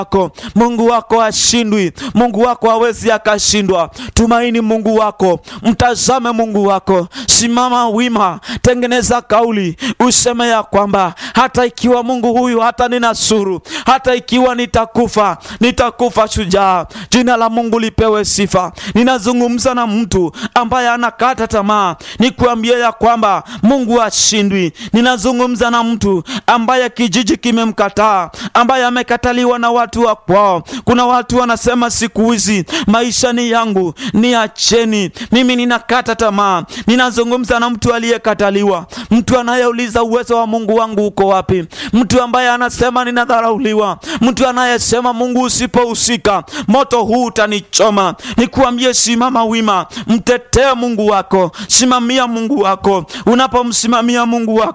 wako Mungu wako hashindwi, Mungu wako hawezi akashindwa. Tumaini Mungu wako, mtazame Mungu wako, simama wima, tengeneza kauli, useme ya kwamba hata ikiwa Mungu huyu hata ninasuru, hata ikiwa nitakufa, nitakufa shujaa. Jina la Mungu lipewe sifa. Ninazungumza na mtu ambaye anakata tamaa, nikuambie ya kwamba Mungu hashindwi. Ninazungumza na mtu ambaye kijiji kimemkataa, ambaye amekataliwa na watu wa kwao. Kuna watu wanasema siku hizi maisha ni yangu, ni acheni, mimi ninakata tamaa. Ninazungumza na mtu aliyekataliwa, mtu anayeuliza uwezo wa Mungu wangu uko wapi, mtu ambaye anasema ninadharauliwa, mtu anayesema Mungu usipohusika moto huu utanichoma. Nikuambie, simama wima, mtetee Mungu wako, simamia Mungu wako. Unapomsimamia Mungu wako